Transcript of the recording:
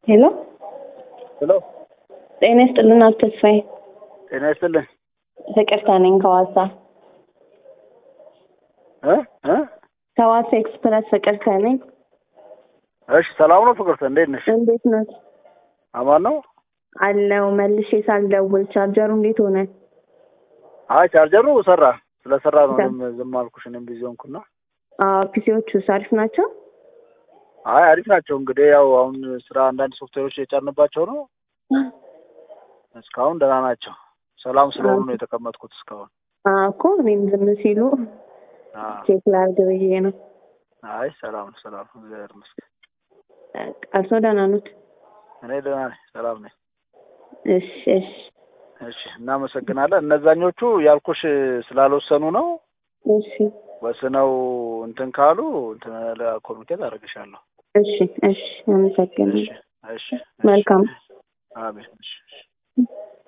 ሄሎ ሄሎ ጤና ይስጥልን አቶ ተስፋዬ። ጤና ይስጥልኝ ፍቅርተ ነኝ ከዋሳ እ እ ከዋሳ ኤክስፕረስ ፍቅርተ ነኝ። እሺ ሰላም ነው ፍቅርተ እንዴት ነሽ እንዴት ነው አማን ነው አለው? መልሼ ሳልደውል ቻርጀሩ እንዴት ሆነ? አይ ቻርጀሩ ሰራ ስለሰራ ነው እኔም ዝም አልኩሽ እኔም ቢዚ ሆንኩና አዎ ፒሲዎቹ አሪፍ ናቸው። አይ አሪፍ ናቸው እንግዲህ ያው አሁን ስራ አንዳንድ ሶፍትዌሮች የጫንባቸው ነው እስካሁን ደህና ናቸው ሰላም ስለሆኑ ነው የተቀመጥኩት እስካሁን አዎ እኮ እኔም ዝም ሲሉ አዎ ቼክ ላድርግ ብዬ ነው። አይ ሰላም ነው ሰላም ነው እግዚአብሔር ይመስገን እርሶ ደህና ኖት? እኔ ደህና ነኝ ሰላም ነኝ እሺ እሺ እሺ እናመሰግናለን እነዛኞቹ ያልኩሽ ስላልወሰኑ ነው እሺ ወስነው እንትን ካሉ እንትን ኮሚኒኬት አደርግሻለሁ እሺ እሺ አመሰግናለሁ። እሺ እሺ መልካም አሜን እሺ እሺ